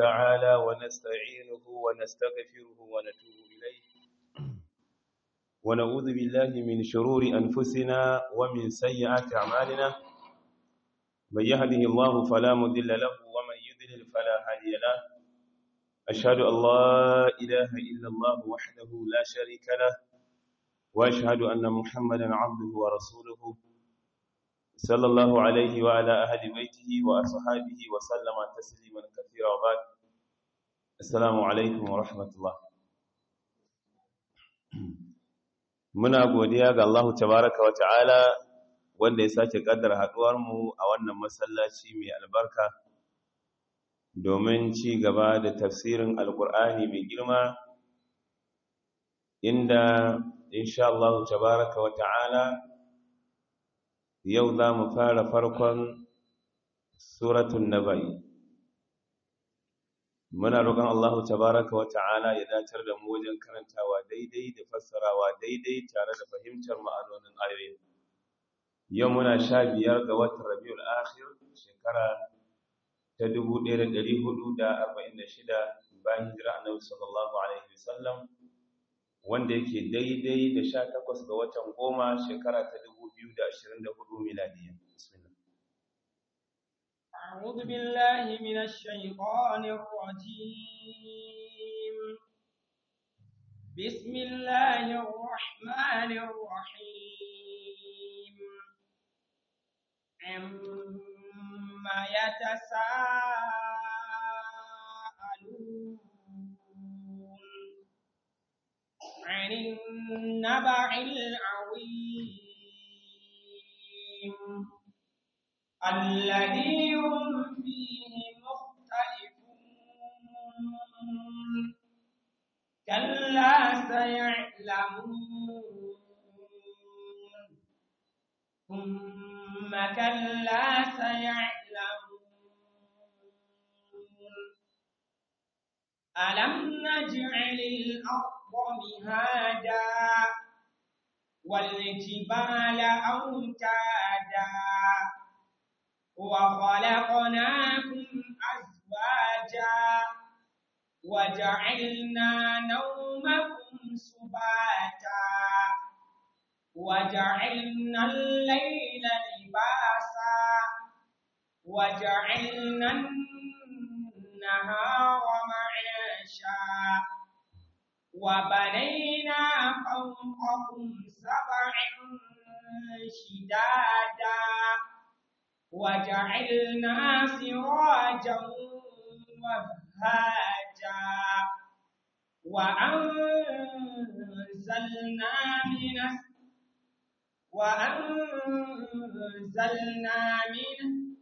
تعالى ونستعينه ونستغفره ونتوب إليه ونعوذ بالله من شرور أنفسنا ومن سيئات أعمالنا من يهده الله فلا مضل له ومن يضلل فلا هادي له أشهد أن لا إله إلا الله وحده لا شريك له وأشهد أن محمدا عبده ورسوله صلى الله عليه وعلى أهل بيته وأصحابه وسلم تسليما كثيرا وبعد السلام عليكم ورحمة الله muna godiya ga Allah tabaraka wa ta'ala wanda ya sake kaddara haduwar mu a wannan masallaci mai albarka domin ci gaba da tafsirin alkur'ani mai girma inda insha Allah tabaraka wa ta'ala yau za mu fara farkon suratun nabai muna roƙon Allah tabaraka wa ta'ala ya dacar da mu wajen karantawa daidai da fassarawa daidai tare da fahimtar ma'anonin ayoyin yau muna sha biyar ga watan rabiul akhir shekara ta 1446 bayan hijira annabi sallallahu alaihi wasallam wanda yake daidai da 18 ga watan goma shekara ta 2024 miladiya bismillah أعوذ بالله من الشيطان الرجيم بسم الله الرحمن الرحيم عما يتساءلون عن النبع العظيم الذي هم فيه مختلفون كلا سيعلمون ثم كلا سيعلمون ألم نجعل الأرض مهادا والجبال أوتادا وخلقناكم أزواجا وجعلنا نومكم سباتا وجعلنا الليل لباسا وجعلنا النهار معاشا وبنينا فوقكم سبعا شدادا وجعلنا سراجا وهاجا وأنزلنا من وأنزلنا من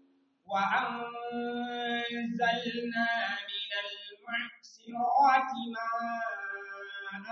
وأنزلنا من المعصرات ماء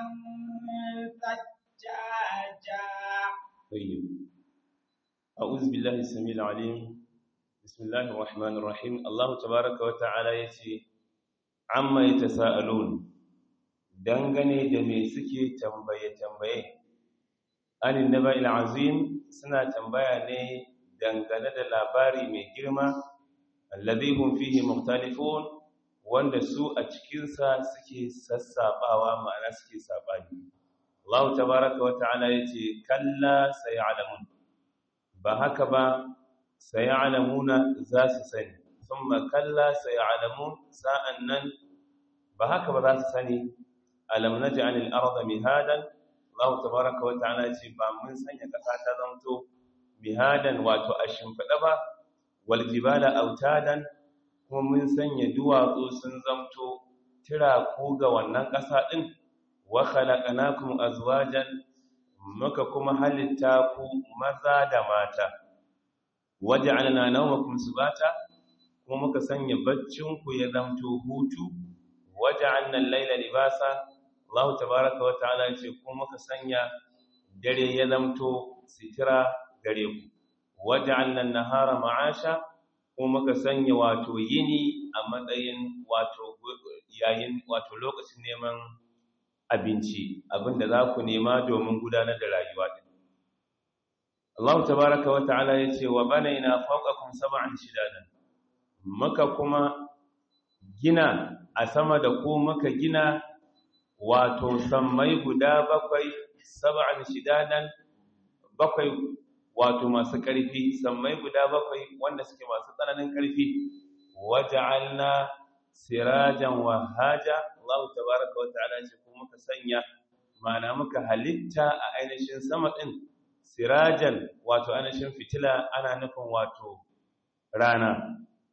ثجاجا طيب أعوذ بالله السميع العليم بسم الله الرحمن الرحيم الله تبارك وتعالى yace amma yatasaalun dangane da me suke tambaye tambaye anin naba'il azim suna tambaya ne dangane da labari mai girma alladhi hum fihi mukhtalifun wanda su a cikin sa suke sassabawa ma'ana suke sabani Allah tabaaraka wa ta'ala yace kalla sayalamun ba haka ba sayalamuna za su sani thumma kalla sayalamun sa'annan ba haka ba za su sani alam naj'al al-ardha mihadan Allah tabaaraka wa ta'ala ce ba mun sanya kasa ta zanto mihadan wato a shimfida ba wal jibala autadan kuma mun sanya duwatsu sun zamto tira ku ga wannan kasa din wa khalaqnakum azwajan muka kuma halitta ku maza da mata waja'alna nawmakum subata kuma muka sanya baccin ku ya zamto hutu waja'alna al-layla libasa Allah tabaaraka wa ta'ala ce kuma muka sanya dare ya zamto sitira gare ku waja'alna an-nahara ma'asha kuma muka sanya wato yini a matsayin wato yayin wato lokacin neman abinci abinda za ku nema domin gudanar da rayuwa din Allah tabaraka wa ta'ala yace wa banaina fawqakum sab'an shidadan maka kuma gina a sama da ku muka gina wato sammai guda bakwai sab'an shidadan bakwai wato masu ƙarfi sammai guda bakwai wanda suke masu tsananin ƙarfi waja'alna sirajan wahaja Allah tabaraka wa ta'ala ce kuma muka sanya ma'ana muka halitta a ainihin sama din sirajan wato ainihin fitila ana nufin wato rana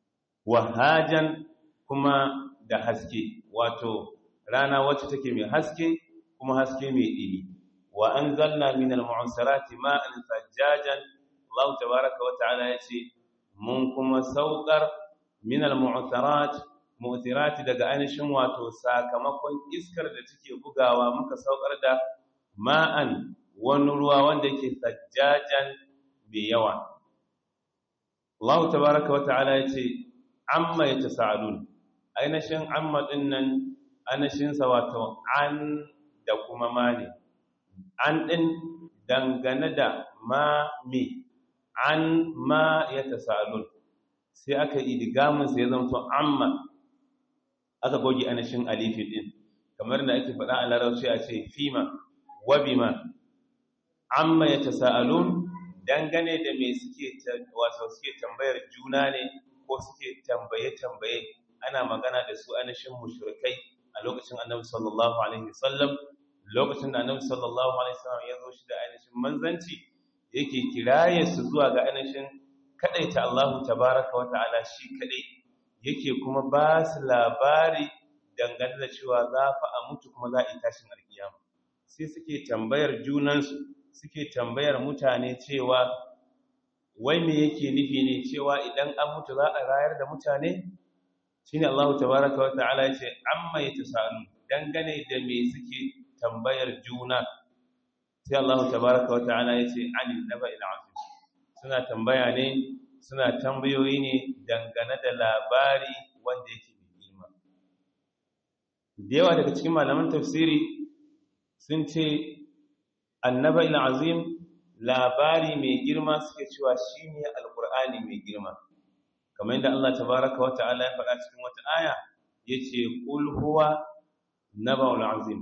wahajan kuma da haske wato rana wacce take mai haske kuma haske mai ɗini wa anzalna minal mu'sirati ma'an sajjajan Allah tabaraka wa ta'ala yace mun kuma saukar minal mu'sirat mu'sirati daga ainihin wato sakamakon iskar da take bugawa muka saukar da ma'an wani ruwa wanda yake sajjajan mai yawa Allah tabaraka wa ta'ala yace amma yatasaalun ainihin amma dinnan ainihin sa wato an da kuma mani an din dangane da ma mi an ma yatasaalun sai aka idgamin sai ya zama amma aka goge ainihin alifi din kamar da ake faɗa a larabci a ce fima wa bima amma yatasaalun dangane da me suke wato suke tambayar juna ne ko suke tambaye tambaye ana magana da su ainihin mushrikai a lokacin annabi sallallahu alaihi wasallam lokacin da annabi sallallahu alaihi wasallam ya zo shi da ainihin manzanci yake kiraye su zuwa ga ainihin kadaita Allah tabaraka wa ta'ala shi kadai yake kuma ba su labari dangane da cewa za fa a mutu kuma za a yi tashin alkiyama sai suke tambayar junansu suke tambayar mutane cewa wai me yake nufi ne cewa idan an mutu za a rayar da mutane shine Allah tabaraka wa ta'ala yace amma yatasalu dangane da me suke tambayar juna sai Allah tabaraka wa ta'ala yace anil naba'il azim suna tambaya ne suna tambayoyi ne dangane da labari wanda yake mai girma da yawa daga cikin malaman tafsiri sun ce annaba'il azim labari mai girma suke cewa shine alqur'ani mai girma kamar yadda Allah tabaraka wa ta'ala ya faɗa cikin wata aya yace qul huwa naba'ul azim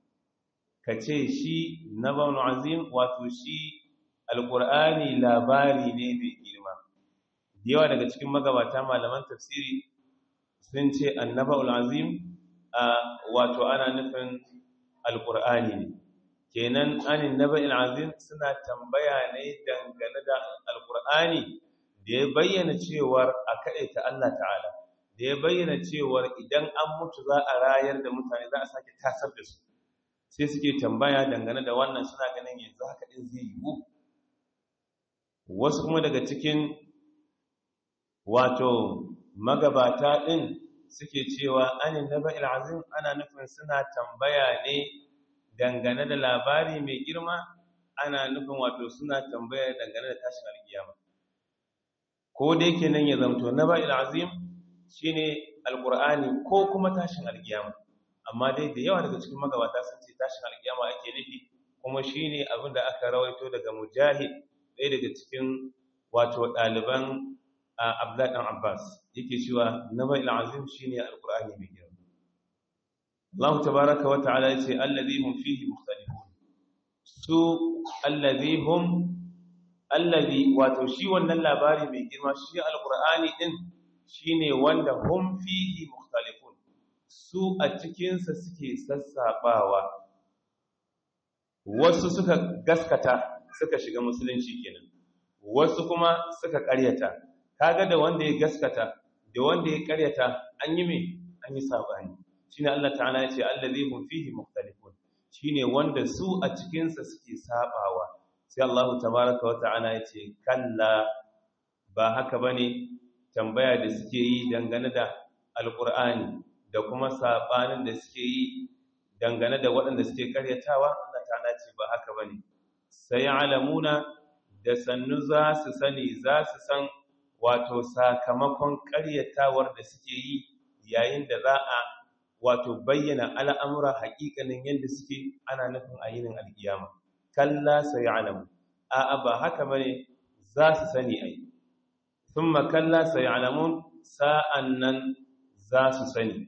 kace shi naba'ul azim wato shi alqur'ani labari ne mai girma yawa daga cikin magabata malaman tafsiri sun ce annaba'ul azim wato ana nufin alqur'ani ne kenan anin naba'il azim suna tambaya ne dangane da alqur'ani da ya bayyana cewar a ta Allah ta'ala da ya bayyana cewar idan an mutu za a rayar da mutane za a sake tasar da su sai suke tambaya dangane da wannan suna ganin yanzu haka din zai yiwu wasu kuma daga cikin wato magabata din suke cewa anin naba'il azim ana nufin suna tambaya ne dangane da labari mai girma ana nufin wato suna tambaya dangane da tashin alkiyama ko da yake nan ya zamto na ba'il azim shine alqur'ani ko kuma tashin alkiyama amma dai da yawa daga cikin magabata sun ce tashin alkiyama ake nufi kuma shine abin da aka rawaito daga mujahid ɗaya daga cikin wato ɗaliban abdullah dan abbas yake cewa na ba'il azim shine alqur'ani mai girma Allah tabaaraka wa ta'ala yace allazi hum fihi mukhtalifun su allazi hum allazi wato shi wannan labari mai girma shi alqur'ani din shine wanda hum fihi mukhtalifun su a cikin sa suke sassabawa wasu suka gaskata suka shiga musulunci kenan wasu kuma suka ƙaryata kaga da wanda ya gaskata da wanda ya ƙaryata an yi me an yi sabani shine Allah ta'ala ya ce allazi hum fihi mukhtalifun shine wanda su a cikin sa suke sabawa sai Allah tabaraka wa ta'ala ya ce kalla ba haka bane tambaya da suke yi dangane da alqur'ani da kuma sabanin da suke yi dangane da waɗanda suke karyatawa Allah ta'ala ce ba haka bane sai alamuna da sannu za su sani za su san wato sakamakon karyatawar da suke yi yayin da za a wato bayyana al'amura haƙiƙanin yadda suke ana nufin a yinin alƙiyama kalla sai alamu a'a ba haka bane za su sani ai thumma kalla sai alamun sa'an nan za su sani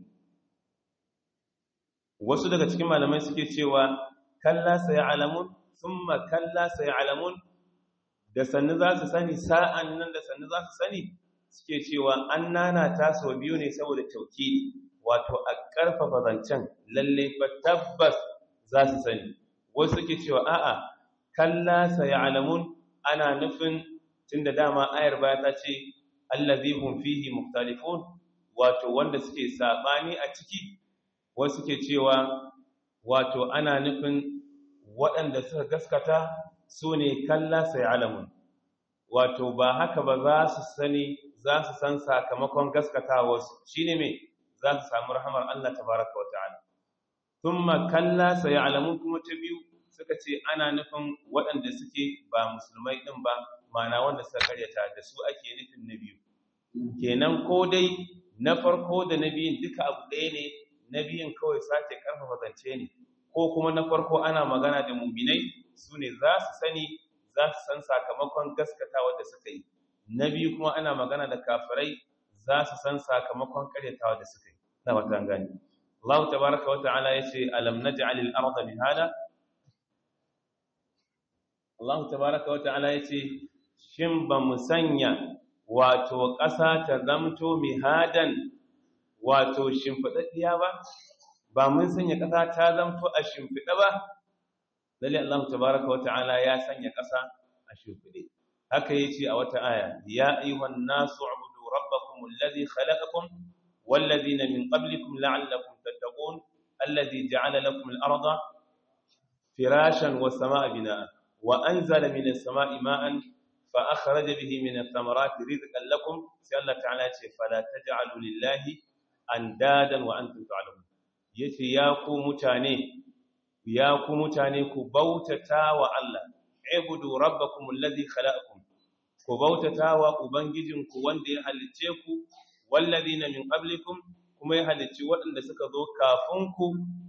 wasu daga cikin malamai suke cewa kalla sai alamun thumma kalla sai alamun da sannu za su sani sa'an nan da sannu za su sani suke cewa an nana ta sau biyu ne saboda tauki wato a ƙarfafa zancen lalle fa tabbas za su sani wasu suke cewa a'a kalla sai alamun ana nufin tunda dama ayar baya ta ce allazi hum fihi mukhtalifun wato wanda suke sabani a ciki wasu suke cewa wato ana nufin waɗanda suka gaskata su ne kalla sai alamun wato ba haka ba za su sani za su san sakamakon gaskatawarsu shi ne mai za su samu rahamar Allah tabaraka wa ta'ala thumma kalla sai alamun kuma ta biyu suka ce ana nufin waɗanda suke ba musulmai ɗin ba mana wanda suka karyata da su ake nufin na biyu kenan ko dai na farko da na biyun duka abu ɗaya ne na biyun kawai sake ƙarfafa zance ne ko kuma na farko ana magana da muminai su ne za su sani za su san sakamakon gaskatawa da suka yi na biyu kuma ana magana da kafirai za su san sakamakon karyatawa da suka yi na wata gani Allah tabaraka wa ta'ala yace alam naj'al al-ardha mihada Allah tabaraka wa ta'ala yace shin ba mu sanya wato ƙasa ta zamto mihadan wato shimfidaddiya ba ba mun sanya ƙasa ta zamto a shimfida ba lalle Allah tabaraka wa ta'ala ya sanya ƙasa a shimfide haka yace a wata aya ya ayyuhan nasu ubudu rabbakum alladhi khalaqakum walladhina min qablikum la'allakum tattaqun alladhi ja'ala lakum al-ardha firashan was samaa binaa wa anzala minas samaa'i ma'an fa akhraja bihi min ath-thamarati rizqan lakum sai Allah ta'ala yace fala taj'alu lillahi andadan wa antum ta'lamun yace ya ku mutane ya ku mutane ku bautata wa Allah ibudu rabbakum alladhi khalaqakum ku bautata wa ubangijinku wanda ya halicce ku walladhina min qablikum kuma ya halicci waɗanda suka zo kafin ku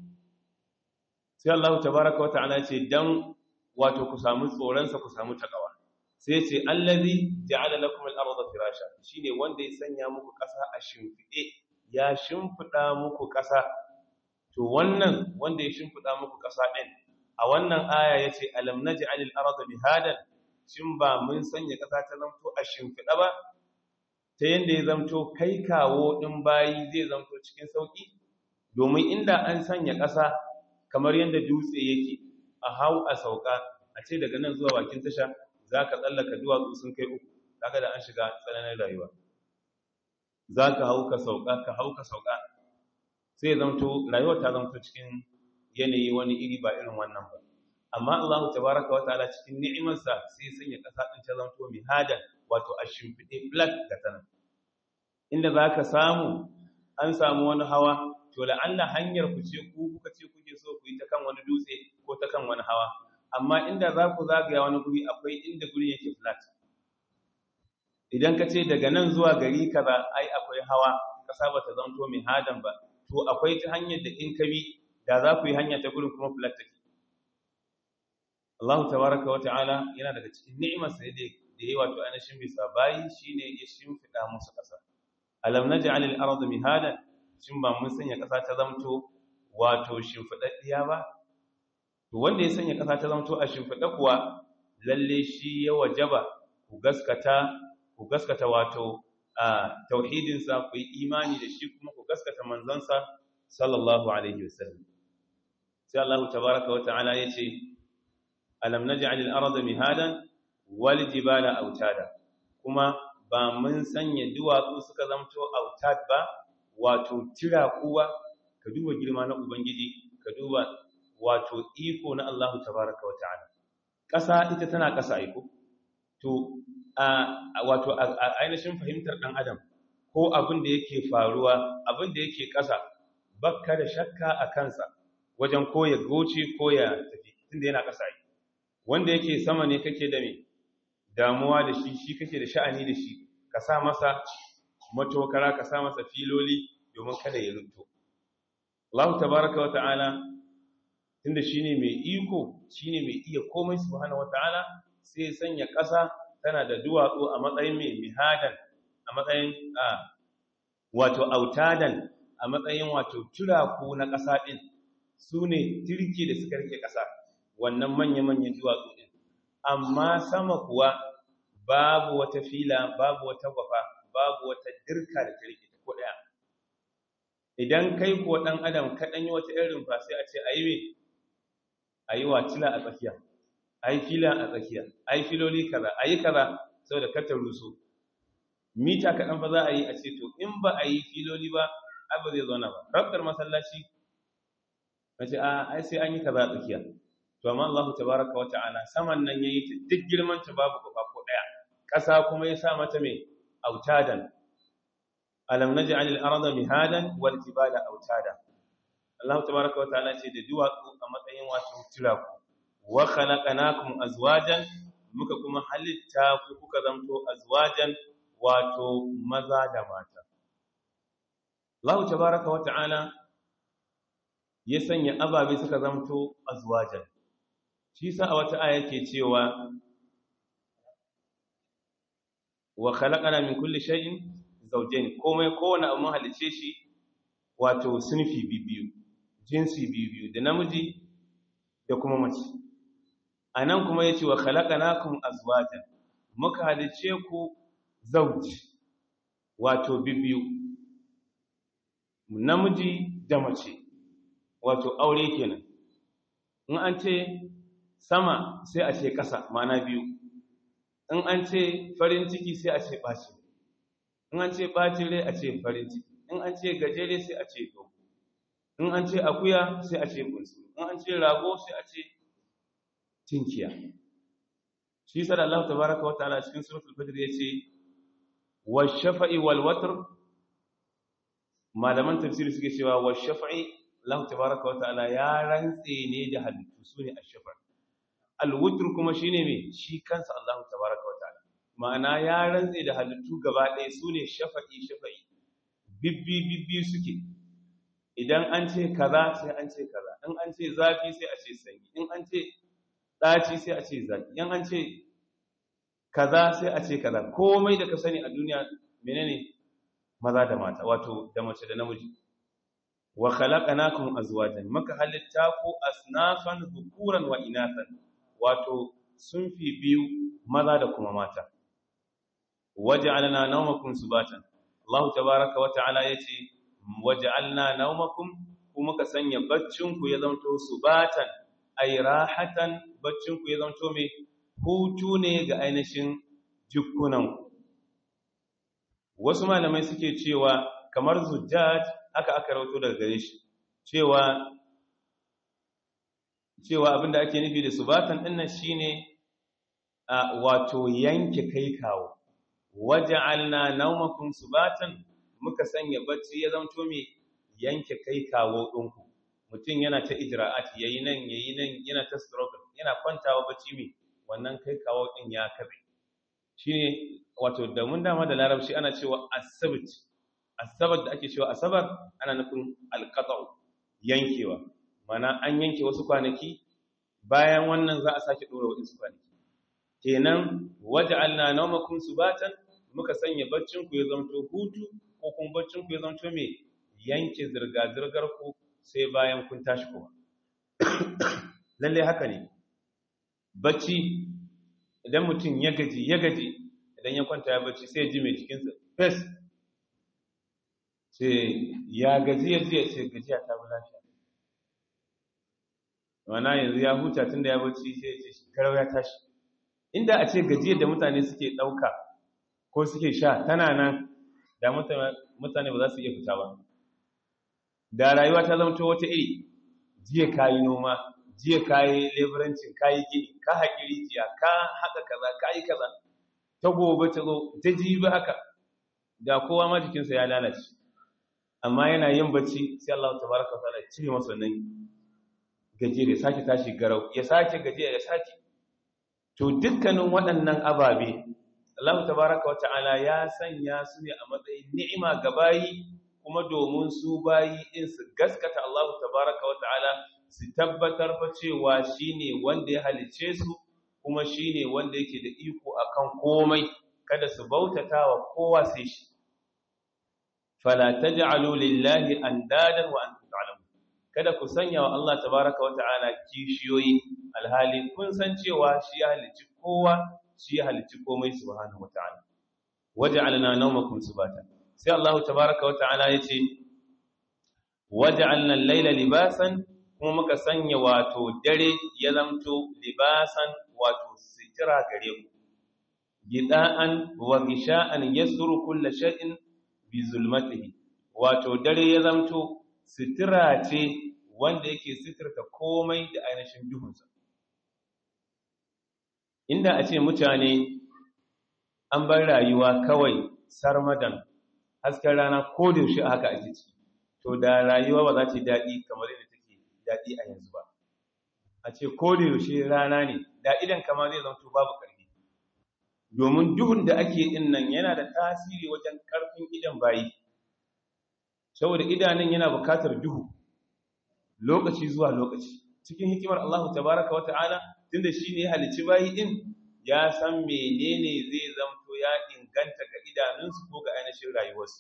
sai Allah tabaaraka wa ta'ala ce dan wato ku samu tsoron sa ku samu takawa sai ce allazi ja'ala lakum al-ardha firasha shine wanda ya sanya muku ƙasa a shimfide ya shimfida muku ƙasa to wannan wanda ya shimfida muku ƙasa ɗin a wannan aya yace alam naj'alil arda mihadan shin ba mun sanya ƙasa ta zamto a shimfida ba ta yanda ya zamto kai kawo ɗin bayi zai zamto cikin sauki domin inda an sanya ƙasa kamar yanda dutse yake a hau a sauka a ce daga nan zuwa bakin tasha zaka tsallaka duwatsu sun kai uku kaga da an shiga tsananin rayuwa zaka hau ka sauka ka hau ka sauka sai zamto rayuwar ta zamto cikin yanayi wani iri ba irin wannan ba amma Allah tabaraka wa ta'ala cikin ni'imarsa sai sanya kasa din ta zamto mihadan wato a shimfide flat ga tana inda zaka samu an samu wani hawa to la'alla hanyar ku ce ku kuka ce kuke so ku yi ta kan wani dutse ko ta kan wani hawa amma inda za ku zagaya wani guri akwai inda guri yake flat idan ka ce daga nan zuwa gari kaza ai akwai hawa kasa bata zanto mihadan ba to akwai ta hanyar da in ka bi da za ku yi hanya ta gurin kuma flat take Allah tabaraka wa ta'ala yana daga cikin ni'imar sa da da yayi wato anashin bisa bayi shine ya shimfida musu kasa alam naj'al al-ardha mihadan shin ba mun sanya kasa ta zamto wato shimfidaddiya ba to wanda ya sanya kasa ta zamto a shimfida kuwa lalle shi ya wajaba ku gaskata ku gaskata wato a tauhidinsa ku yi imani da shi kuma ku gaskata manzansa sallallahu alaihi wasallam sai Allah tabaraka wa ta'ala yace alam naj'al al-arda mihadan wal jibala autada kuma ba mun sanya duwatsu suka zamto autad ba wato tira kuwa ka duba girma na ubangiji ka duba wato iko na Allah tabaraka wa ta'ala ƙasa ita tana ƙasa iko to wato ainihin fahimtar ɗan adam ko abin da yake faruwa abin da yake ƙasa bakka da shakka a kansa wajen ko ya goce ko ya tafi tunda yana ƙasa yi wanda yake sama ne kake da me damuwa da shi shi kake da sha'ani da shi ka sa masa matokara ka sa masa filoli domin kada ya runto Allah tabaraka wa ta'ala tunda shine mai iko shine mai iya komai subhanahu wa ta'ala sai sanya ƙasa tana da duwatsu a matsayin mai mihadan a matsayin a wato autadan a matsayin wato turaku na ƙasa ɗin su ne turki da suka rike ƙasa wannan manya-manyan duwatsu ɗin amma sama kuwa babu wata fila babu wata gwafa babu wata dirka da ta rike ko ɗaya idan kai ko ɗan adam kaɗan yi wata irin fa sai a ce a yi me a yi watila a tsakiya a yi fila a tsakiya a yi filoli kaza a yi kaza saboda katar rusu mita kaɗan fa za a yi a ce to in ba a yi filoli ba abu zai zauna ba rabtar masallaci na ce a ai sai an yi kaza a tsakiya to amma Allah tabaraka wa ta'ala saman nan yayi ta duk girman ta babu gaba ko daya ƙasa kuma ya sa mata mai autadan alam naj'al al-arda mihadan wal jibala autada Allah tabaraka wa ta'ala ce da duwatsu a matsayin wato tiraku wa khalaqnakum azwajan muka kuma halitta ku kuka zamto azwajan wato maza da mata Allah tabaraka wa ta'ala ya sanya ababe suka zamto azwajan shi sa a wata aya yake cewa wa khalaqana min kulli shay'in zawjayn komai kowane abu mun halice shi wato sunfi bibiyu jinsi bibiyu da namiji da kuma mace anan kuma yace wa khalaqnakum azwajan muka halice ku zawji wato bibiyu namiji da mace wato aure kenan in an ce sama sai a ce ƙasa mana biyu in an ce farin ciki sai a ce ɓaci in an ce ɓacin rai a ce farin ciki in an ce gajere sai a ce dogo in an ce akuya sai a ce bunsu in an ce rago sai a ce tinkiya shi sa da Allah tabaraka wa ta'ala cikin suratul fajr yace wa shafa'i wal watr malaman tafsiri suke cewa wa shafa'i Allah tabaraka wa ta'ala ya rantse ne da halittu sune ash-shafa' al-wutr kuma shine me shi kansa Allah tabaraka wa ta'ala ma'ana ya rantse da halittu gaba ɗaya sune shafa'i shafa'i bibbi bibbi suke idan an ce kaza sai an ce kaza in an ce zafi sai a ce sanyi in an ce ɗaci sai a ce zaki in an ce kaza sai a ce kaza komai da ka sani a duniya menene maza da mata wato da mace da namiji wa khalaqnakum azwajan maka halitta ku asnafan dhukuran wa inathan wato sunfi biyu maza da kuma mata waja'alna nawmakum subatan Allah tabaaraka wa ta'ala yace waja'alna nawmakum kuma ka sanya baccin ku ya zanto subatan ay rahatan baccin ku ya zanto me hutu ne ga ainihin jikunan wasu malamai suke cewa kamar zujjaj haka aka rawato daga gare shi cewa cewa abinda ake nufi da subatan dinnan shine wato yanke kai kawo waja'alna nawmakum subatan muka sanya bacci ya zanto me yanke kai kawo dinku mutum yana ta ijra'at yayi nan yayi nan yana ta struggle yana kwantawa bacci me wannan kai kawo din ya kabe shine wato da mun dama da larabci ana cewa asabt asabat da ake cewa asabar ana nufin alqata'u yankewa mana an yanke wasu kwanaki bayan wannan za a sake dora wasu kwanaki kenan waja'alna nawmakum subatan muka sanya baccin ku ya zanto hutu ko kuma baccin ku ya zanto me yanke zirga zirgar ku sai bayan kun tashi kuma lalle haka ne bacci idan mutum ya gaji ya gaji idan ya kwanta ya bacci sai ya ji mai jikinsa fes sai ya gaji ya ji ya ce gajiya ta bi lafiya wana yanzu ya huta tun da ya bacci sai ya ce shekarau ya tashi inda a ce gajiyar da mutane suke ɗauka ko suke sha tana nan da mutane ba za su iya fita ba da rayuwa ta zama wata iri jiya ka yi noma jiya ka yi leburancin ka yi gini ka haƙi rijiya ka haƙa kaza ka yi kaza ta gobe ta zo ta jibi haka da kowa ma jikinsa ya lalace amma yana yin bacci sai Allah ta baraka ta ya cire masa nan gajiya ya sake tashi garau ya sake gajiya ya sake to dukkanin waɗannan ababe Allah tabaraka wata'ala ya sanya su ne a matsayin ni'ima ga bayi kuma domin su bayi in su gaskata Allah tabaraka wata'ala su tabbatar fa cewa shine wanda ya halice su kuma shine wanda yake da iko akan komai kada su bautata wa kowa sai shi fala taj'alu lillahi andadan wa antum ta'lamun kada ku sanya wa Allah tabaaraka wa ta'ala kishiyoyi alhali kun san cewa shi ya halicci kowa shi ya halicci komai subhanahu wa ta'ala waj'alna nawmakum subata sai Allah tabaaraka wa ta'ala yace waj'alna al-layla libasan kuma muka sanya wato dare ya zamto libasan wato sitira gare ku gida'an wa gisha'an yasuru kullu shay'in bi zulmatihi wato dare ya zamto sitira ce wanda yake sitirta komai da ainihin duhunsa inda a ce mutane an bar rayuwa kawai sarmadan hasken rana ko da yaushe haka ake ci to da rayuwa ba za ta daɗi kamar yadda take daɗi a yanzu ba a ce ko da yaushe rana ne da idan kama zai zanto babu ƙarfi domin duhun da ake yin nan yana da tasiri wajen ƙarfin idan bayi saboda idanun yana buƙatar duhu lokaci zuwa lokaci cikin hikimar Allah tabaraka wa ta'ala tunda shi ne halicci bayi din ya san menene zai zamto ya inganta ga idanunsu ko ga ainihin rayuwarsu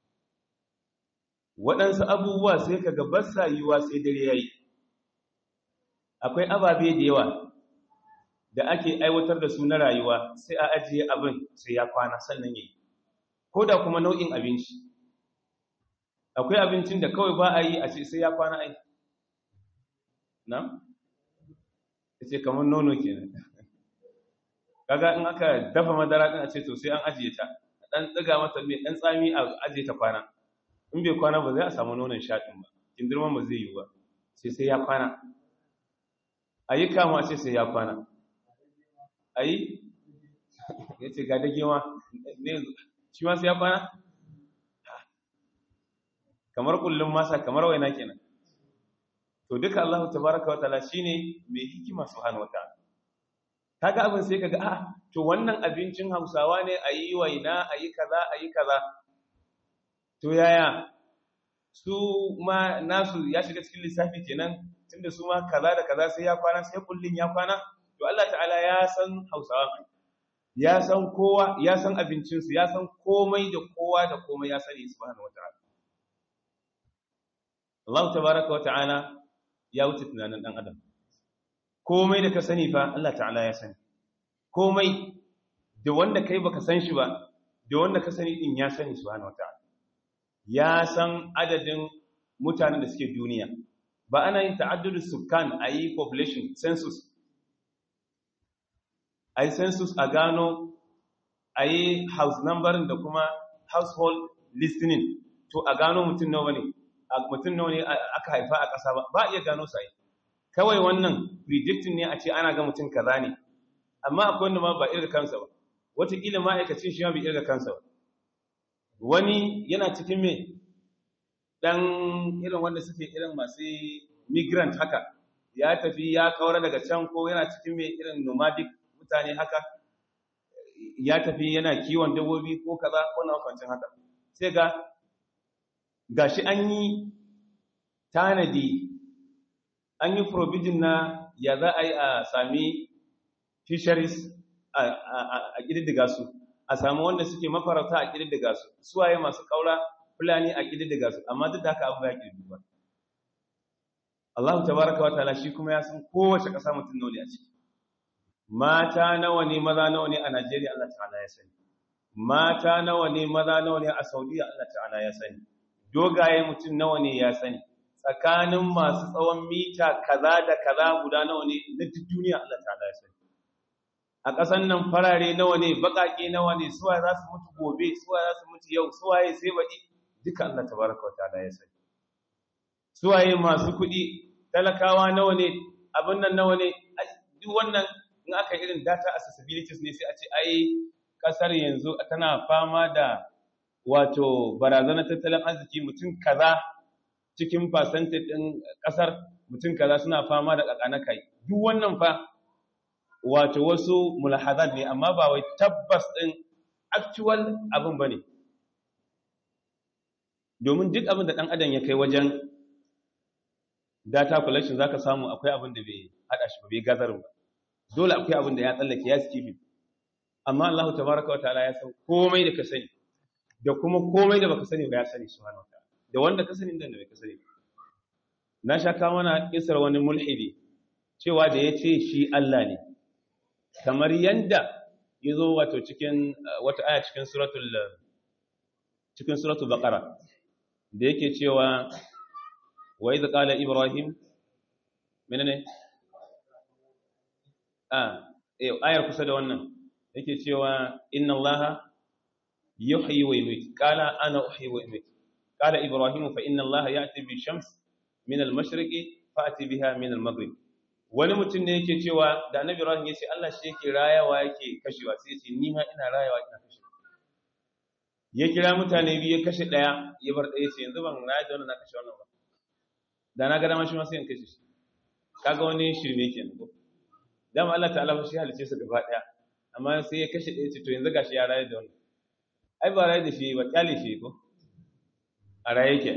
waɗansu abubuwa sai kaga ba sa yiwa sai dare yayi akwai ababe da yawa da ake aiwatar da su na rayuwa sai a ajiye abin sai ya kwana sannan yayi ko da kuma nau'in abinci akwai abincin da kawai ba a yi a ce sai ya kwana ai na? ce kamar nono kenan kaga in aka dafa madara din a ce to sai an ajiye ta dan tsiga mata mai dan tsami a ajiye ta kwana in bai kwana ba zai a samu nonon shaɗin ba kindirman ba zai yi ba sai sai ya kwana ayi kama ce sai ya kwana ayi ya ce ga dage ma ne shi ma sai ya kwana kamar kullum masa kamar waina kenan to duka Allah tabaraka wa ta'ala shine mai hikima subhanahu wa ta'ala kaga abin sai kaga ah to wannan abincin Hausawa ne ayi waina ayi kaza ayi kaza to yaya su ma nasu ya shiga cikin lissafi kenan tunda su ma kaza da kaza sai ya kwana sai kullun ya kwana to Allah ta'ala ya san Hausawa ya san kowa ya san abincinsu ya san komai da kowa da komai ya sani subhanahu wa ta'ala Allah tabaraka wa ta'ala ya wuce tunanin ɗan adam komai da ka sani fa Allah ta'ala ya sani komai da wanda kai baka san shi ba da wanda ka sani din ya sani subhanahu wata'ala ya san adadin mutanen da suke duniya ba ana yin ta'addudu sukkan ayi population census ayi census a gano ayi house numbering da kuma household listening to a gano mutum nawa ne mutum nawa ne aka haifa a ƙasa ba ba iya gano sai kawai wannan predicting ne a ce ana ga mutum kaza ne amma akwai wanda ma ba irga kansa ba wataƙila ma'aikacin shi ma bai irga kansa ba wani yana cikin me dan irin wanda suke irin masu migrant haka ya tafi ya kaura daga can ko yana cikin me irin nomadic mutane haka ya tafi yana kiwon dabbobi ko kaza ko na makwancin haka sai ga gashi an yi tanadi an yi provision na ya za a yi a sami fisheries a ƙididdiga su a sami wanda suke mafarauta a ƙididdiga su suwaye masu ƙaura fulani a ƙididdiga su amma duk da haka abu ya ƙididdiga Allah tabaraka wa ta'ala shi kuma ya san kowace ƙasa mutum nawa ne a ciki mata nawa ne maza nawa ne a Najeriya Allah ta'ala ya sani mata nawa ne maza nawa ne a Saudiya Allah ta'ala ya sani dogaye mutum nawa ne ya sani tsakanin masu tsawon mita kaza da kaza guda nawa ne na duk duniya Allah ta'ala ya sani a ƙasan nan farare nawa ne baƙaƙe nawa ne suwaye za su mutu gobe suwaye za su mutu yau suwaye sai baɗi duka Allah tabaraka wa ta'ala ya sani suwaye masu kuɗi talakawa nawa ne abin nan nawa ne duk wannan in aka irin data accessibilities ne sai a ce ai ƙasar yanzu tana fama da wato barazanar tattalin arziki mutum kaza cikin percentage ɗin ƙasar mutum kaza suna fama da ƙaƙana kai duk wannan fa wato wasu mulahazat ne amma ba wai tabbas ɗin actual abin ba ne domin duk abin da ɗan adam ya kai wajen data collection za ka samu akwai abin da bai haɗa shi ba bai gazarin ba dole akwai abin da ya tsallake ya skipping amma Allah tabaraka wa ta'ala ya san komai da ka sani da kuma komai da baka sani ba ya sani subhanahu wataala da wanda ka sani da wanda baka sani na sha kawo mana isar wani mulhidi cewa da ya ce shi Allah ne kamar yanda ya zo wato cikin wata aya cikin suratul cikin suratul baqara da yake cewa wa idh qala ibrahim menene ah eh ayar kusa da wannan yake cewa inna allaha yuhyi wa yumiit qala ana uhyi wa umiit qala ibrahim fa inna allaha ya'ti bi shams min al-mashriqi fa'ti biha min al-maghrib wani mutum ne yake cewa da annabi ibrahim yace Allah shi yake rayawa yake kashewa sai yace ni ma ina rayawa ina kashewa ya kira mutane biyu ya kashe daya ya bar daya ce yanzu ban raya da wannan na kashe wannan ba da na ga dama shi ma sai in kashe shi kaga wani shirme kenan ko dama Allah ta'ala shi halice su gaba daya amma sai ya kashe daya ce to yanzu gashi ya raye da wannan ai ba raye da shi ba kyale shi ko a raye ke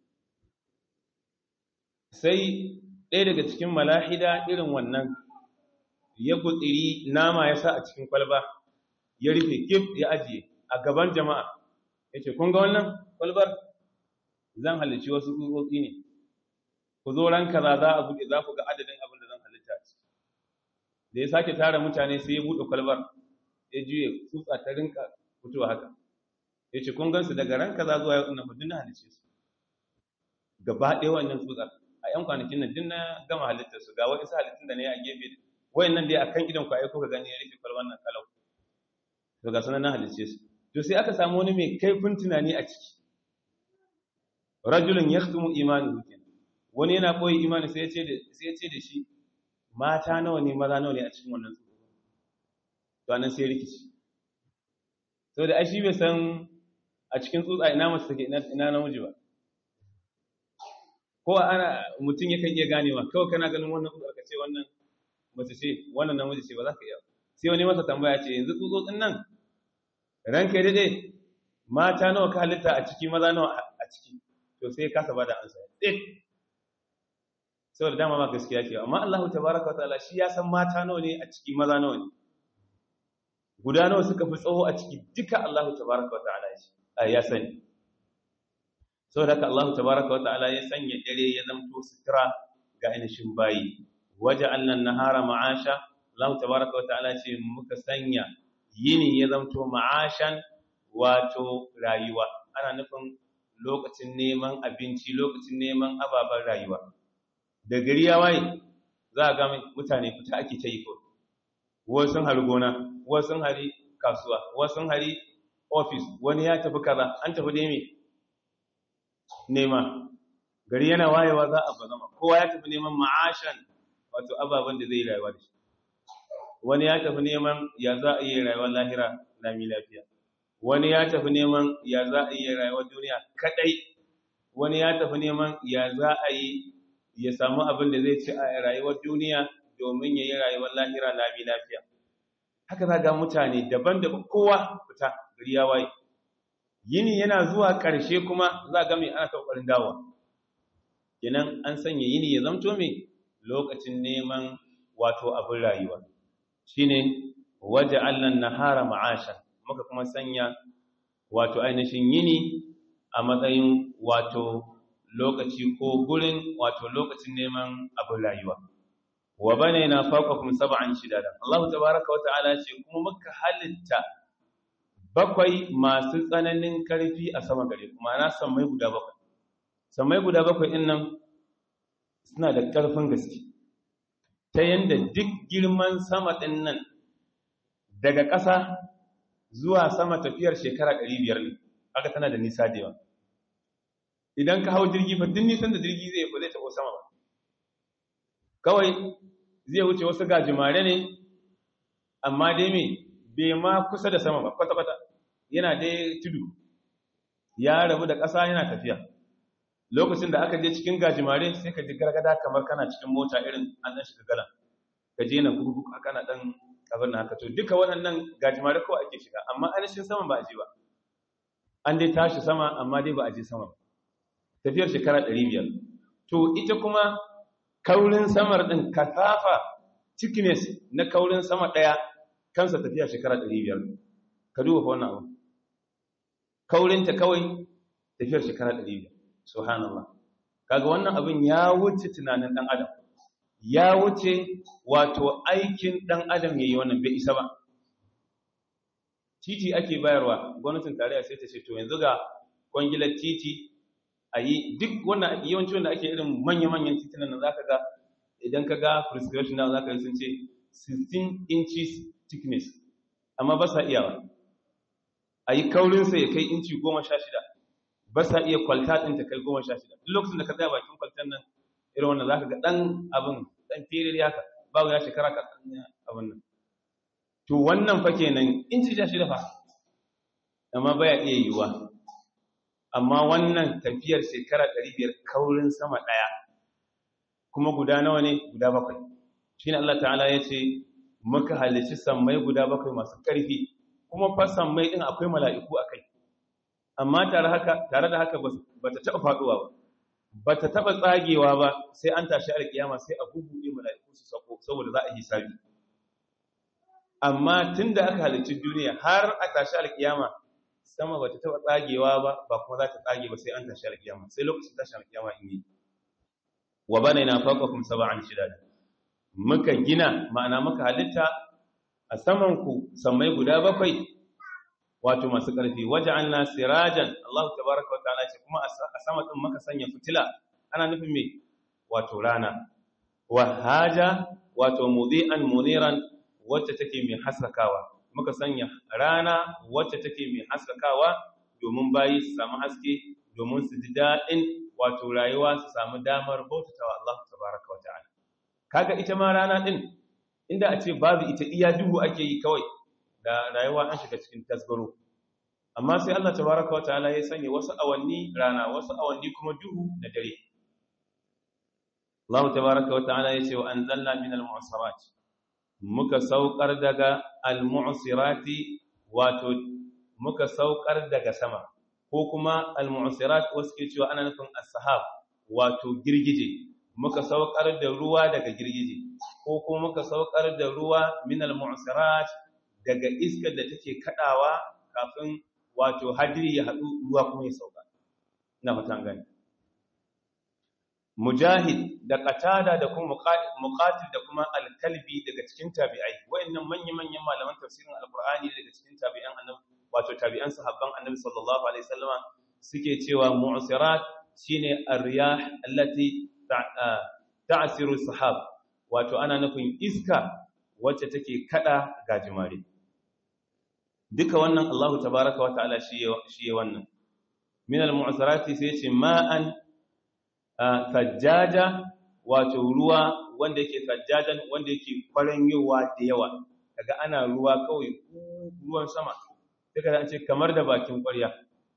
sai ɗaya daga cikin malahida irin wannan ya gutsiri nama ya sa a cikin kwalba ya rufe kif ya ajiye a gaban jama'a ya ce kun ga wannan kwalbar zan halicci wasu tsutsotsi ne ku zo ran kaza za a buɗe za ku ga adadin abin da zan halitta ci da ya sake tara mutane sai ya buɗe kwalbar ya juye tsutsa ta rinka fitowa haka ya ce kun gansu daga ran kaza zuwa yau ina hudu na halicce su gaba ɗaya wannan tsutsar a ‘yan kwanakin nan din na gama halittar su ga wani su halittun da ne a gefe wayan nan dai a kan idan ku aiko ka gani ya rufe kwalban nan kalau to ga sunan na halicce su to sai aka samu wani mai kaifin tunani a ciki rajulun yaktumu imanuhu kenan wani yana koyi imani sai ya ce da sai ya ce da shi mata nawa ne maza nawa ne a cikin wannan tsoro to anan sai rikici saboda ai shi bai san a cikin tsutsa ina mace take ina namiji ba ko ana mutum yakan iya ganewa kawai kana ganin wannan tsutsar ka ce wannan mace ce wannan namiji ce ba za ka iya sai wani masa tambaya ce yanzu tsutsotsin nan ranka ya dade mata nawa ka halitta a ciki maza nawa a ciki to sai ka saba da ansa eh saboda dama ma gaskiya ce amma Allah tabaraka wa ta'ala shi ya san mata nawa ne a ciki maza nawa ne guda nawa suka fi tsawo a ciki duka Allah tabaraka wa ta'ala ya sani saboda haka Allah tabaraka wa ta'ala ya sanya dare ya zamto sutura ga ainihin bayi waje annan nahara ma'asha Allah tabaraka wa ta'ala ce muka sanya yini ya zamto ma'ashan wato rayuwa ana nufin lokacin neman abinci lokacin neman ababen rayuwa da gari ya waye za a ga mutane fita ake ta yi ko wasu sun hari gona wasu sun hari kasuwa wasu sun hari ofis wani ya tafi kaza an tafi dai me nema gari yana wayewa za a bazama kowa ya tafi neman ma'ashan wato ababen da zai rayuwa da shi wani ya tafi neman ya za a yi rayuwar lahira lami lafiya wani ya tafi neman ya za a yi rayuwar duniya kadai wani ya tafi neman ya za a yi ya samu abin da zai ci a rayuwar duniya domin ya yi rayuwar lahira lami lafiya haka za ga mutane daban-daban kowa fita gari ya waye yini yana zuwa ƙarshe kuma za ga mai ana ƙoƙarin dawa kenan an sanya yini ya zamto mai lokacin neman wato abin rayuwa shine waje allan nahara ma'ashan muka kuma sanya wato ainihin yini a matsayin wato lokaci ko gurin wato lokacin neman abin rayuwa wa bane na fawqakum sab'an shidada Allah tabaaraka wa ta'ala ce kuma muka halitta bakwai masu tsananin karfi a sama gare kuma na sammai guda bakwai sammai guda bakwai din nan suna da karfin gaske ta yanda duk girman sama din nan daga ƙasa zuwa sama tafiyar shekara 500 ne aka tana da nisa da yawa idan ka hau jirgi fa duk nisan da jirgi zai ba zai taɓo sama ba kawai zai wuce wasu gajimare ne amma dai me bai ma kusa da sama ba kwata-kwata yana dai tudu ya rabu da ƙasa yana tafiya lokacin da aka je cikin gajimare sai ka ji gargada kamar kana cikin mota irin an ɗan shiga galan ka je na gurgu haka na ɗan abin haka to duka waɗannan gajimare kawai ake shiga amma ainihin sama ba a je ba an dai tashi sama amma dai ba a je sama ba tafiyar shekara ɗari biyar to ita kuma kaurin samar ɗin kasafa thickness na kaurin sama ɗaya kansa tafiya shekara ɗari biyar ka duba wannan abu kaurinta kawai tafiyar shekara 500 subhanallah kaga wannan abin ya wuce tunanin dan adam ya wuce wato aikin dan adam yayi wannan bai isa ba titi ake bayarwa gwamnatin tarayya sai ta ce to yanzu ga kwangilar titi a yi duk wannan yawanci wanda ake irin manya-manyan titunan nan zaka ga idan ka ga prescription na zaka yi sun ce 16 inches thickness amma ba sa iyawa a yi kaurinsa ya kai inci goma sha shida ba sa iya kwalta ɗin ta kai goma sha shida duk lokacin da ka tsaya bakin kwaltan nan irin wannan za ka ga ɗan abin ɗan tere haka babu ya shekara ka abin nan to wannan fa kenan inci sha shida fa amma baya iya yiwuwa amma wannan tafiyar shekara ɗari biyar kaurin sama ɗaya kuma guda nawa ne guda bakwai shi ne Allah ta'ala ya ce muka halici sammai guda bakwai masu ƙarfi kuma fa sammai ɗin akwai mala'iku a kai amma tare da haka ba ta taɓa faɗuwa ba ba ta taɓa tsagewa ba sai an tashi alƙiyama sai a bubuɗe mala'iku su sako saboda za a hisabi amma tun da aka halicci duniya har a tashi alƙiyama sama ba ta taɓa tsagewa ba ba kuma za ta tsage ba sai an tashi alƙiyama sai lokacin tashi alƙiyama in yi wa bana na faqakum sab'an shidad muka gina ma'ana muka halitta a saman ku sammai guda bakwai wato masu ƙarfi waja'alna sirajan Allah tabaaraka wa ta'ala ce kuma a sama din muka sanya fitila ana nufin me wato rana wa haja wato mudi'an muniran wacce take mai haskakawa muka sanya rana wacce take mai haskakawa domin bayi su samu haske domin su ji daɗin wato rayuwa su samu damar bautatawa Allah tabaraka wa ta'ala kaga ita ma rana din inda a ce babu ita iya duhu ake yi kawai da rayuwa an shiga cikin tasgaro amma sai Allah tabaraka wa ta'ala ya sanya wasu awanni rana wasu awanni kuma duhu da dare Allah tabaraka wa ta'ala ya ce wa anzalna minal mu'sarat muka saukar daga al-mu'sirati wato muka saukar daga sama ko kuma al-mu'sirat wasu ke cewa ana nufin as-sahab wato girgije muka saukar da ruwa daga girgije ko kuma muka saukar da ruwa min al-mu'sirat daga iskar da take kadawa kafin wato hadiri ya hadu ruwa kuma ya sauka ina fatan gani mujahid da qatada da kuma muqatil da kuma al-kalbi daga cikin tabi'ai wayannan manyan manyan malaman tafsirin al-qur'ani daga cikin tabi'an annabi wato tabi'an sahabban annabi sallallahu alaihi wasallama suke cewa mu'sirat shine ar-riyah allati ta'siru sahab wato ana nufin iska wacce take kada gajimare duka wannan Allahu tabaaraka wa ta'ala shi shi wannan min al-mu'sirati sai ce ma'an sajjaja wato ruwa wanda yake sajjajan wanda yake kwaranyowa da yawa kaga ana ruwa kawai ruwan sama duka an ce kamar da bakin ƙwarya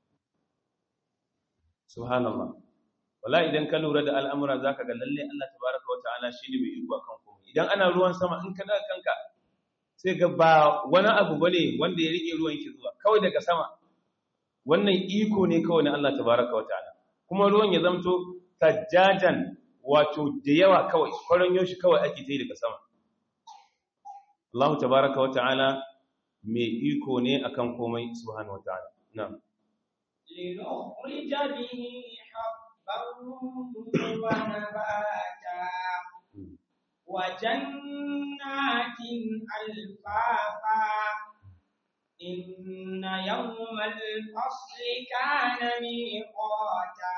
subhanallah wala idan ka lura da al'amura zaka ga lalle Allah tabaraka wa ta'ala shine mai iko kan komai idan ana ruwan sama in ka daga kanka sai ga ba wani abu bane wanda ya rike ruwan ki zuwa kawai daga sama wannan iko ne kawai na Allah tabaraka wa ta'ala kuma ruwan ya zamto sajjajan wato da yawa kawai kwaranyo shi kawai ake ta yi daga sama Allah tabaraka wa ta'ala mai iko ne akan komai subhanahu wa ta'ala na'am لنخرج به حبا ونباتا وجنات ألفافا إن يوم الفصل كان ميقاتا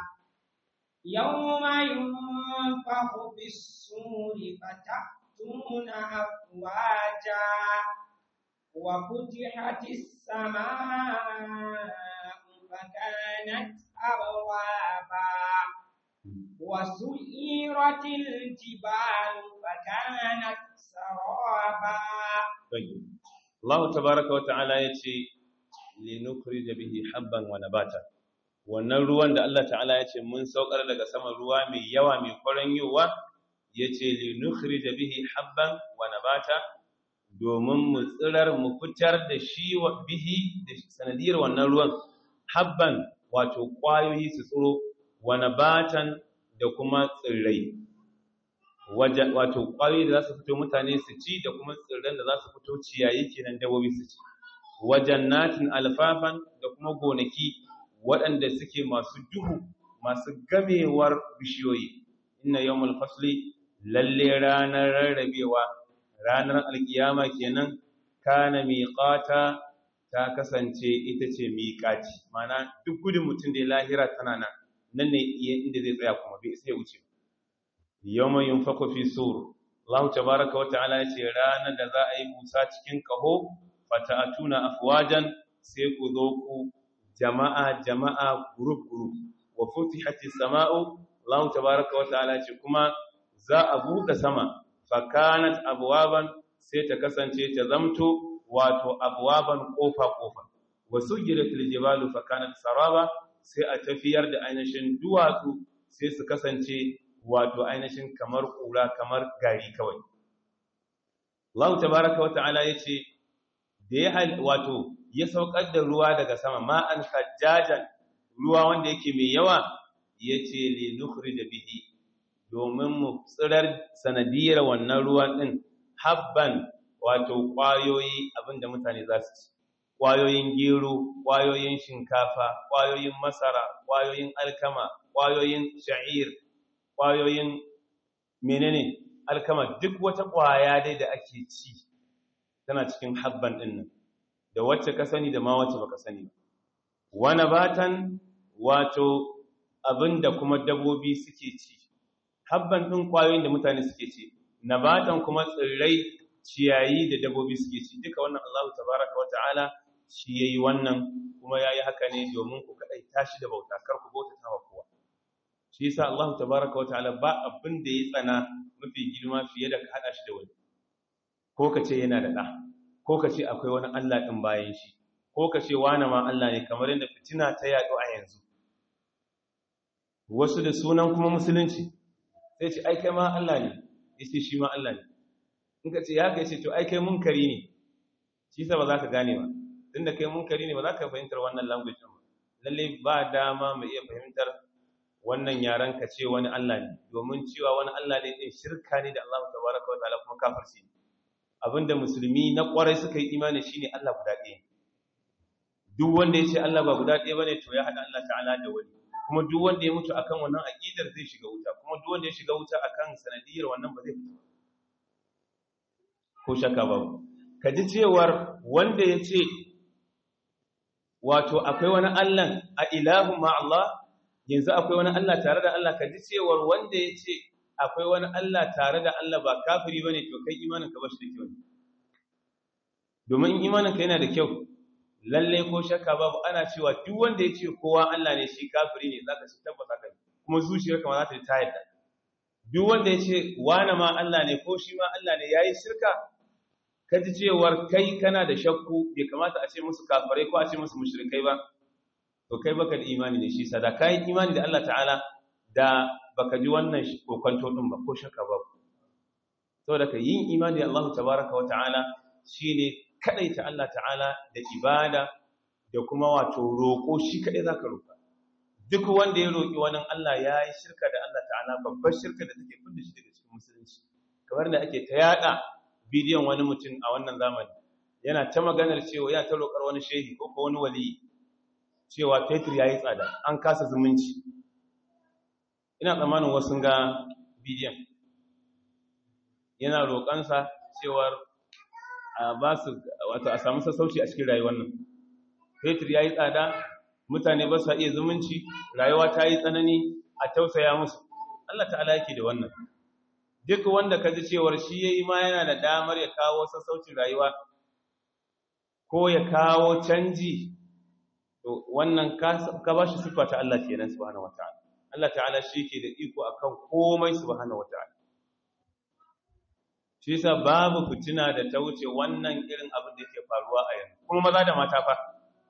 يوم ينفخ في الصور فتأتون أفواجا وفتحت السماء فكانت أبوابا وسيرت الجبال فكانت سرابا الله تبارك وتعالى يتي لنخرج به حبا ونباتا wannan ruwan da Allah ta'ala ya ce mun saukar daga sama ruwa mai yawa mai kwaranyowa ya ce linukhrij bihi habban wa nabata domin mu tsirar mu fitar da shi wa bihi da sanadiyar wannan ruwan habban wato kwayoyi su tsiro wa nabatan da kuma tsirrai wato kwayoyi da za su fito mutane su ci da kuma tsirran da za su fito ciyayi kenan dabobi su ci wa jannatin alfafan da kuma gonaki waɗanda suke masu duhu masu gamewar bishiyoyi inna yawmul fasli lalle ranar rarrabewa ranar alkiyama kenan kana miqata ta kasance ita ce miqati mana duk gudun mutum da lahira tana nan nan ne inda zai tsaya kuma bai sai wuce yawma yunfaku fi sur Allah tabaaraka wa ta'ala ya ce ranar da za a yi busa cikin kaho fata'atuna afwajan sai ku zo ku jama'a jama'a group group wa futihati sama'u Allah tabaaraka wa ta'ala ce kuma za a buɗe sama fakanat abwaban sai ta kasance ta zamto wato abwaban kofa kofa wa sujiratil jibalu fakanat saraba sai a tafiyar da ainihin duwatsu sai su kasance wato ainihin kamar kura kamar gari kawai Allah tabaaraka wa ta'ala yace da ya wato ya saukar da ruwa daga sama ma'an sajjajan ruwa wanda yake mai yawa yace li nukhrij bihi domin mu tsirar sanadiyar wannan ruwan din habban wato kwayoyi abinda mutane za su ci kwayoyin gero kwayoyin shinkafa kwayoyin masara kwayoyin alkama kwayoyin sha'ir kwayoyin menene alkama duk wata kwaya dai da ake ci tana cikin habban din nan da wacce ka sani da ma wacce baka sani ba wani batan wato abinda kuma dabbobi suke ci habban din kwayoyin da mutane suke ci nabatan kuma tsirrai ciyayi da dabbobi suke ci duka wannan Allah tabaraka wa ta'ala shi yayi wannan kuma yayi haka ne domin ku kadai tashi da bauta kar ku bauta ta kowa shi yasa Allah tabaraka wa ta'ala ba abin da ya tsana mafi girma fiye da ka hada shi da wani ko ka ce yana da ɗa ko ka ce akwai wani Allah ɗin bayan shi ko ka ce wani ma Allah ne kamar yadda fitina ta yaɗo a yanzu wasu da sunan kuma musulunci sai ce ai kai ma Allah ne ya ce shi ma Allah ne in ka ce ya kai ce to ai kai munkari ne shi sa ba za ka gane ba tunda kai munkari ne ba za ka fahimtar wannan language ɗin ba lalle ba dama mu iya fahimtar wannan yaran ka ce wani Allah ne domin cewa wani Allah ne din shirka ne da Allah tabaraka wa ta'ala kuma kafirci ne abinda musulmi na kwarai suka yi imani shine Allah guda ɗaya duk wanda ya ce Allah ba guda ɗaya bane to ya haɗa Allah ta'ala da wani kuma duk wanda ya mutu akan wannan aqidar zai shiga wuta kuma duk wanda ya shiga wuta akan sanadiyar wannan ba zai fita ko shakka babu ka ji cewar wanda ya ce wato akwai wani Allah a ilahu ma Allah yanzu akwai wani Allah tare da Allah ka ji cewar wanda ya ce akwai wani Allah tare da Allah ba kafiri bane to kai imanin ka bashi da kyau domin imanin ka yana da kyau lalle ko shakka babu ana cewa duk wanda ya ce kowa Allah ne shi kafiri ne zaka ci tabbata kai kuma zuciyarka ma za ta ta yadda duk wanda ya ce wani ma Allah ne ko shi ma Allah ne yayi shirka ka ji cewar kai kana da shakku bai kamata a ce musu kafirai ko a ce musu mushrikai ba to kai baka da imani ne shi sada kai imani da Allah ta'ala da baka ji wannan kokonto din ba ko shakka ba saboda ka yin imani da Allah tabaraka wa ta'ala shine kadaita Allah ta'ala da ibada da kuma wato roko shi kadai zaka roka duk wanda ya roki wani Allah yayi shirka da Allah ta'ala babbar shirka da take fidda shi daga cikin musulunci kamar da ake ta yada bidiyon wani mutum a wannan zamani yana ta maganar cewa yana ta roƙar wani shehi ko ko wani wali cewa fetur yayi tsada an kasa zumunci ina tsammanin wasu ga bidiyon yana roƙansa cewar a ba su wato a samu sassauci a cikin rayuwar nan fetur ya yi tsada mutane ba su iya zumunci rayuwa ta yi tsanani a tausaya musu Allah ta'ala yake da wannan duk wanda ka ji cewar shi ya yi ma yana da damar ya kawo sassaucin rayuwa ko ya kawo canji to wannan ka ba shi siffa ta Allah kenan subhanahu wataala Allah ta'ala shi ke da iko akan komai subhanahu wata'ala shi yasa babu fitina da ta wuce wannan irin abin da yake faruwa a yanzu kuma maza da mata fa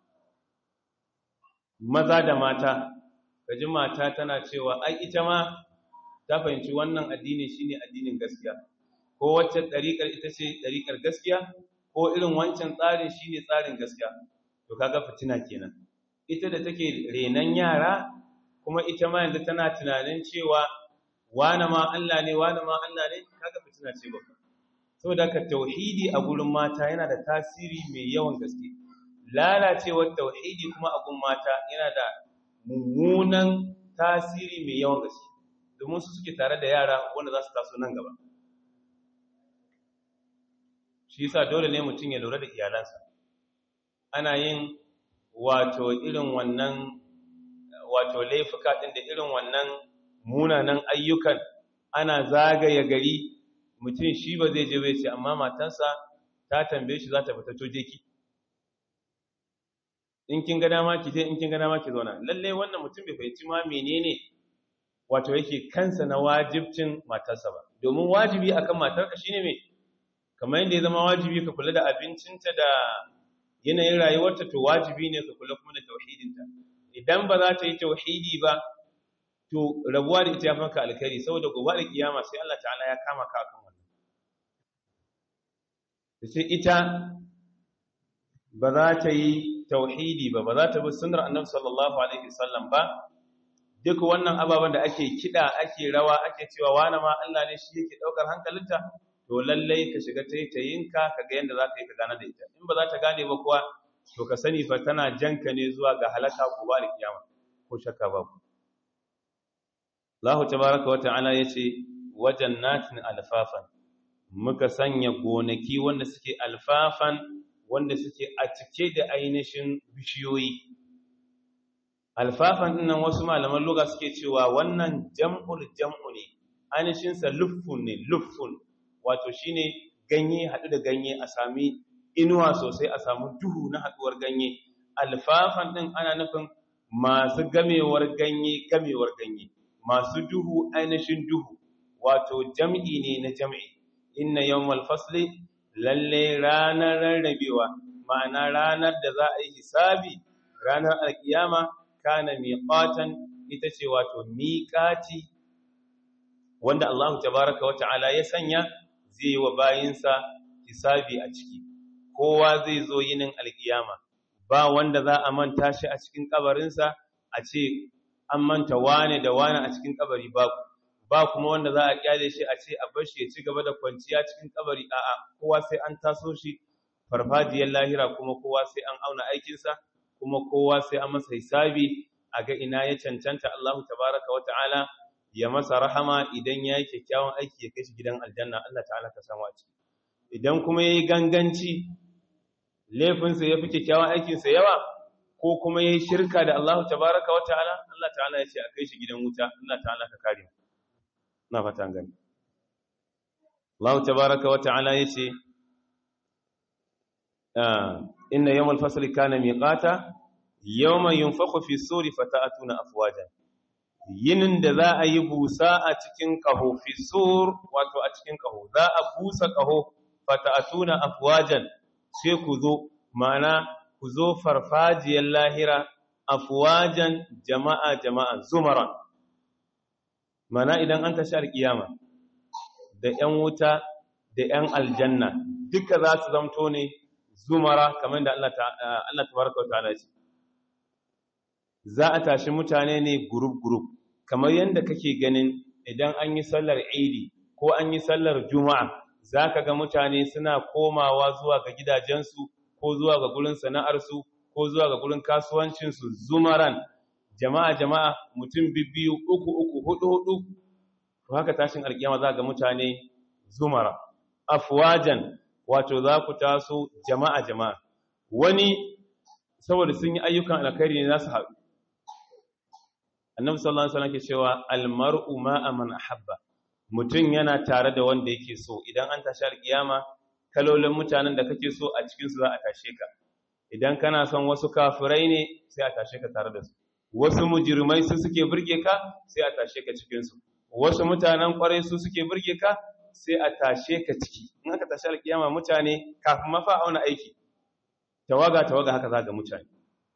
maza da mata kaji mata tana cewa ai ita ma ta fahimci wannan addini shine addinin gaskiya ko wacce ɗariƙar ita ce ɗariƙar gaskiya ko irin wancan tsarin shine tsarin gaskiya to kaga fitina kenan ita da take renan yara kuma ita ma yanzu tana tunanin cewa wane ma Allah ne wane ma Allah ne kaga fitina ce babba saboda ka tauhidi a gurin mata yana da tasiri mai yawan gaske lalacewar tauhidi kuma a gun mata yana da mummunan tasiri mai yawan gaske domin su suke tare da yara wanda za su taso nan gaba shi yasa dole ne mutum ya lura da iyalansa ana yin wato irin wannan wato laifuka din da irin wannan munanan ayyukan ana zagaya gari mutum shi ba zai je bai ce amma matansa ta tambaye shi za ta fita toje ki in kin ga dama ki je in kin ga dama ki zauna lalle wannan mutum bai fahimci ma menene wato yake kansa na wajibcin matarsa ba domin wajibi akan matarka shine me kamar yadda ya zama wajibi ka kula da abincinta da yanayin rayuwarta to wajibi ne ka kula kuma da tauhidinta idan ba za ta yi tauhidi ba to rabuwa da ita ya fanka alkhairi saboda gobe da kiyama sai Allah ta'ala ya kama ka akan wannan sai ita ba za ta yi tauhidi ba ba za ta bi sunnar annabi sallallahu alaihi wasallam ba duk wannan ababen da ake kida ake rawa ake cewa wani ma Allah ne shi yake daukar hankalinta to lallai ka shiga taitayinka ka ga yanda za ka yi ka gane da ita in ba za ta gane ba kuwa to ka sani fa tana janka ne zuwa ga halaka gobe da kiyama ko shakka babu Allah tabaraka wa ta'ala yace wajannatin alfafan muka sanya gonaki wanda suke alfafan wanda suke a cike da ainihin bishiyoyi alfafan dinnan wasu malaman lugha suke cewa wannan jam'ul jam'u ne ainihin sa luffun ne luffun wato shine ganye hadu da ganye a sami inuwa sosai a samu duhu na haduwar ganye alfafan din ana nufin masu gamewar ganye gamewar ganye masu duhu ainihin duhu wato jam'i ne na jam'i inna yawmal fasli lalle ranar rarrabewa ma'ana ranar da za a yi hisabi ranar alkiyama kana miqatan ita ce wato miqati wanda Allah tabaaraka wa ta'ala ya sanya zai yi wa bayinsa hisabi a ciki kowa zai zo yinin alkiyama ba wanda za a manta shi a cikin kabarinsa a ce an manta wane da wane a cikin kabari babu ba kuma wanda za a kyale shi a ce a bar shi ya ci gaba da kwanciya cikin kabari a'a kowa sai an taso shi farfajiyar lahira kuma kowa sai an auna aikinsa kuma kowa sai an masa hisabi a ga ina ya cancanta Allahu tabaraka wa ta'ala ya masa rahama idan ya yi kyakkyawan aiki ya kai shi gidan aljanna Allah ta'ala ka samu a ciki idan kuma ya yi ganganci laifinsa ya fi kyakkyawan aikinsa yawa ko kuma ya yi shirka da Allah tabaraka wa ta'ala Allah ta'ala ya ce a kai shi gidan wuta Allah ta'ala ka kare na fatan gani Allah tabaraka wa ta'ala ya ce inna yawmal fasli kana miqata yawma yunfakhu fi suri fata'atuna afwajan yinin da za a yi busa a cikin kaho fi sur wato a cikin kaho za a busa kaho fata'atuna afwajan sai ku zo ma'ana ku zo farfajiyar lahira afwajan jama'a jama'a zumaran mana idan an tashi alkiyama da ‘yan wuta da ‘yan aljanna duka za su zamto ne zumara kamar da Allah tabaraka wa ta'ala ce za a tashi mutane ne gurub-gurub kamar yadda kake ganin idan an yi sallar idi ko an yi sallar juma'a za ka ga mutane suna komawa zuwa ga gidajensu ko zuwa ga gurin sana'arsu ko zuwa ga gurin kasuwancinsu zumaran jama'a jama'a mutum bibbiyu uku uku hudu hudu to haka tashin alkiyama za ga mutane zumara afwajan wato za ku taso jama'a jama'a wani saboda sun yi ayyukan alkhairi ne za su haɗu annabi sallallahu alaihi wasallam ke cewa almar'u ma'a man ahabba mutum yana tare da wanda yake so idan an tashi alkiyama kalolin mutanen da kake so a cikin su za a tashe ka idan kana son wasu kafirai ne sai a tashe ka tare da su wasu mujirmai su suke burge ka sai a tashe ka cikinsu wasu mutanen kwarai su suke burge ka sai a tashe ka ciki in aka tashi alkiyama mutane kafin mafa auna aiki tawaga tawaga haka za ga mutane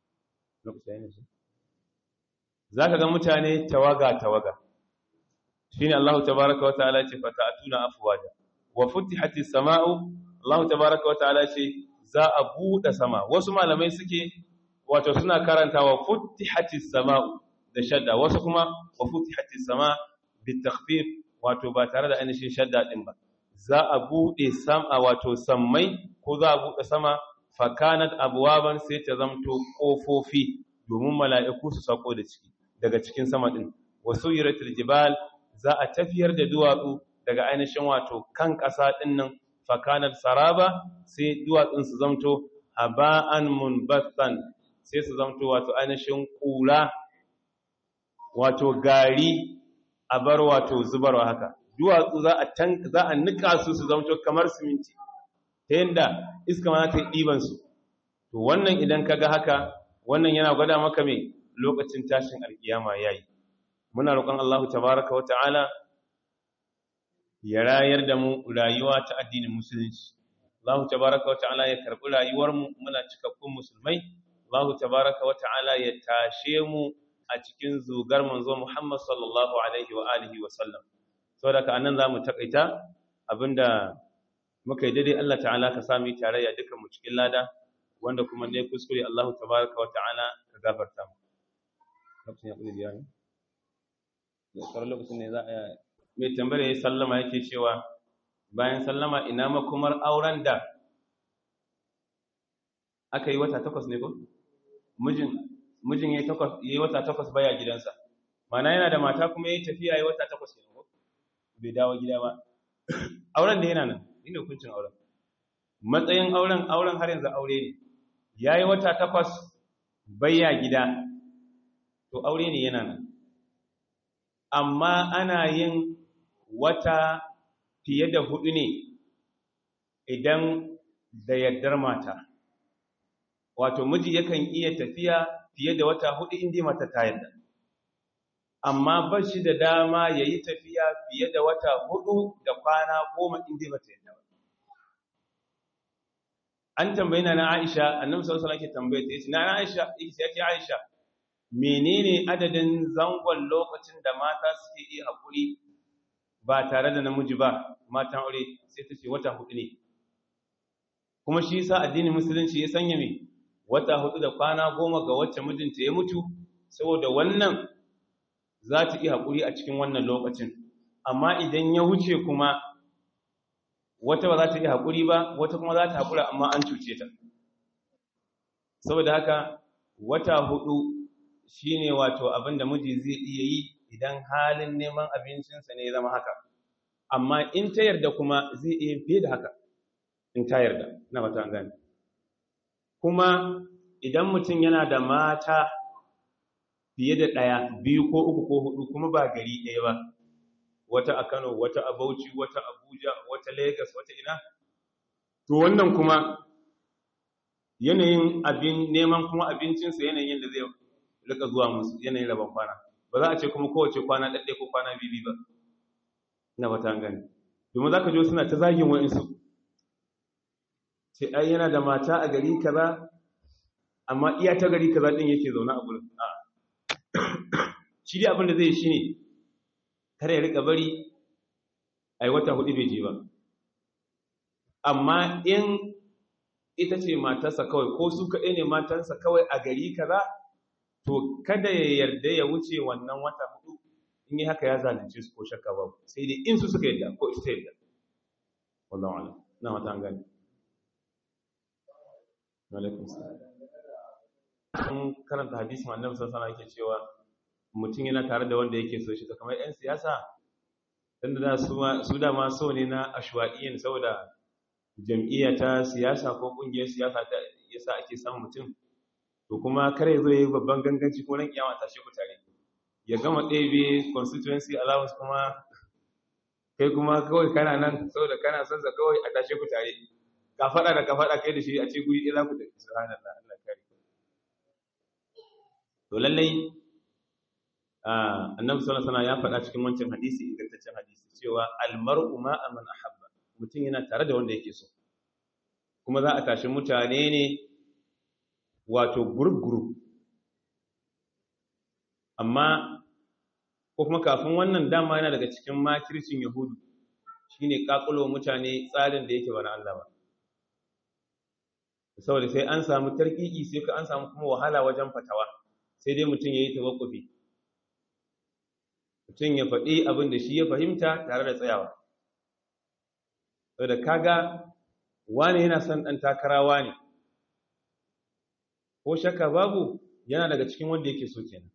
za ka ga mutane tawaga tawaga shine Allah tabaraka wa ta'ala ce fa ta'tuna afwaja wa futihatis sama'u Allah tabaraka wa ta'ala ce za a buɗe sama wasu malamai suke wato suna karantawa futihatis sama'u da shadda wasu kuma wa futihatis sama bitakhfif wato ba tare da ainihin shadda din ba za a bude sama wato sammai ko za a bude sama fakanat abwaban sai ta zamto kofofi domin mala'iku su sako da ciki daga cikin sama din wasu yiratul jibal za a tafiyar da duwatsu daga ainihin wato kan ƙasa din nan fakanat saraba sai duwatsun su zamto haba'an munbathan sai su zamto wato ainihin kula wato gari a bar wato zubarwa haka duwatsu za a tan za a nika su su zamto kamar siminti ta yanda iska ma ta ɗiban su to wannan idan kaga haka wannan yana gwada maka me lokacin tashin alkiyama yayi muna roƙon Allah tabaaraka wa ta'ala ya rayar da mu rayuwa ta addinin musulunci Allah tabaaraka wa ta'ala ya karbi rayuwar mu muna cikakkun musulmai Allah tabaaraka wa ta'ala ya tashe mu a cikin zugar manzo Muhammad sallallahu alaihi wa alihi wa sallam saboda ka anan zamu takaita abinda muka yi daidai Allah ta'ala ka sami tarayya dukan mu cikin lada wanda kuma ne kuskure Allah tabaraka wa ta'ala ka gafarta mu lokacin ya kudi biya ne da sauran lokacin ne za a mai tambayar ya sallama yake cewa bayan sallama ina makomar auren da aka yi wata takwas ne ko mijin mijin ya yi wata takwas baya gidansa mana yana da mata kuma ya yi tafiya ya yi wata takwas ne ko bai dawo gida ba auren da yana nan ina hukuncin auren matsayin auren auren har yanzu aure ne ya yi wata takwas baya gida to aure ne yana nan amma ana yin wata fiye da hudu ne idan da yardar mata wato miji yakan iya tafiya fiye da wata hudu inda mata ta yarda amma ba shi da dama ya yi tafiya fiye da wata hudu da kwana goma inda mata yarda ba an tambayi na Aisha annabi sallallahu alaihi wasallam ke tambaye ta yace na Aisha yace Aisha menene adadin zangon lokacin da mata suke yi hakuri ba tare da namiji ba matan aure sai ta ce wata hudu ne kuma shi yasa addinin musulunci ya sanya me wata hudu da kwana goma ga wacce mijinta ya mutu saboda wannan za ta yi hakuri a cikin wannan lokacin amma idan ya wuce kuma wata ba za ta yi haƙuri ba wata kuma za ta haƙura amma an cuce ta saboda haka wata hudu shine wato abin da miji zai iya yi idan halin neman abincinsa ne ya zama haka amma in ta yarda kuma zai iya fiye da haka in ta yarda na mata an gani kuma idan mutum yana da mata fiye da ɗaya biyu ko uku ko hudu kuma ba gari ɗaya ba wata a Kano, wata a Bauchi, wata Abuja, wata Lagos, wata ina. To wannan kuma yanayin abin neman kuma abincinsa yanayin da zai rika zuwa musu yanayin rabon kwana. Ba za a ce kuma kowace kwana ɗaɗɗe ko kwana bibi ba. Ina ba ta gani. Domin za ka jo suna ta zagin wa'insu. Ce ai yana da mata a gari kaza, amma iya ta gari kaza ɗin yake zaune a gurin. Shi dai abin da zai shi ne, kar ya rika bari ai wata hudu bai je ba amma in ita ce matarsa kawai ko su kaɗai ne matarsa kawai a gari kaza to kada ya yarda ya wuce wannan wata hudu in yi haka ya zalunce su ko shakka ba sai dai in su suka yarda ko ita yarda wallahu a'lam na wata an gani alaikum salam an karanta hadisin annabi sallallahu alaihi wasallam yake cewa mutum yana tare da wanda yake so shi kamar 'yan siyasa tunda da su dama so ne na ashwa'iyyar saboda jam'iyya ta siyasa ko ƙungiyar siyasa ta yasa ake samun mutum to kuma kare zo yi babban ganganci ko ran kiyama tashi ku tare ya gama ɗebe constituency allowance kuma kai kuma kawai kana nan saboda kana son sa kawai a tashe ku tare ka faɗa da ka faɗa kai da shi a ce guri ɗaya za ku tafi subhanallah Allah kare to lallai annabi sallallahu alaihi ya faɗa cikin wancan hadisi ingantaccen hadisi cewa almar'u ma man ahabba mutum yana tare da wanda yake so kuma za a tashi mutane ne wato group group amma ko kuma kafin wannan dama yana daga cikin makircin yahudu shine kakulo mutane tsarin da yake ba na Allah ba saboda sai an samu tarkiki sai ka an samu kuma wahala wajen fatawa sai dai mutum yayi tawakkufi mutum ya faɗi abin da shi ya fahimta tare da tsayawa saboda kaga wani yana son ɗan takarawa ne ko shakka babu yana daga cikin wanda yake so kenan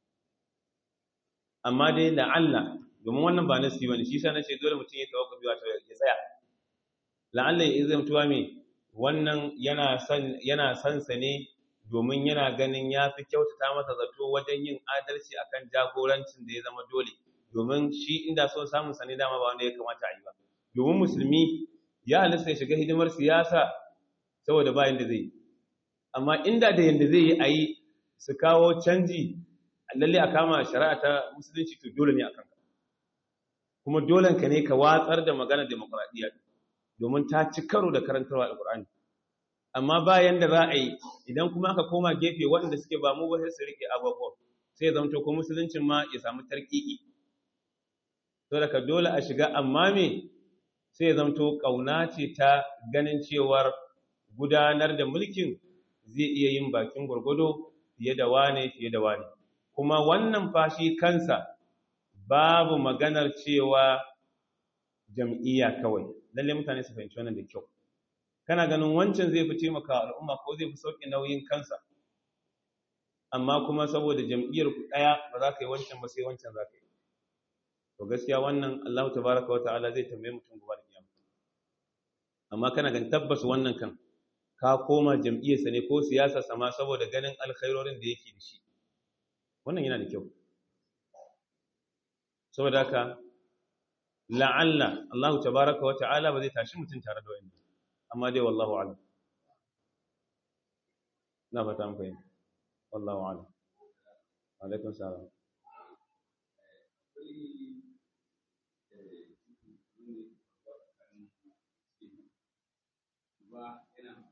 amma dai la'alla domin wannan ba nasi bane shi yasa nace dole mutum ya tawakkufi wato ya tsaya la'alla ya izamtuwa me wannan yana san yana san sa ne domin yana ganin ya fi kyautata masa zato wajen yin adalci akan jagorancin da ya zama dole domin shi inda son samun sa ne dama ba wanda ya kamata a yi ba domin musulmi ya halasta ya shiga hidimar siyasa saboda bayan da zai yi amma inda da yanda zai yi a yi su kawo canji lalle a kama shari'a ta musulunci to dole ne a kanka kuma dolen ka ne ka watsar da maganar demokuraɗiyya domin ta ci karo da karantarwa alƙur'ani amma bayan da za a yi idan kuma aka koma gefe waɗanda suke ba mu ba sai su rike abubuwa sai ya zamto ko musuluncin ma ya samu tarkiki to daga dole a shiga amma me sai ya zamto ƙauna ce ta ganin cewar gudanar da mulkin zai iya yin bakin gwargwado fiye da wane fiye da wane kuma wannan fashi kansa babu maganar cewa jam'iyya kawai lalle mutane su fahimci wannan da kyau kana ganin wancan zai fi taimaka al'umma ko zai fi sauƙi nauyin kansa amma kuma saboda jam'iyyar ku ɗaya ba za ka yi wancan ba sai wancan za ka yi to gaskiya wannan Allah tabaraka wa ta'ala zai tambaye mutum gobe da kiyama amma kana ganin tabbas wannan kan ka koma jam'iyyarsa ne ko siyasa sama saboda ganin alkhairorin da yake da shi wannan yana da kyau saboda haka la'alla Allah tabaraka wa ta'ala ba zai tashi mutum tare da wani amma dai wallahu a'lam na fata mun fahimta wallahu a'lam alaikum salam ba yana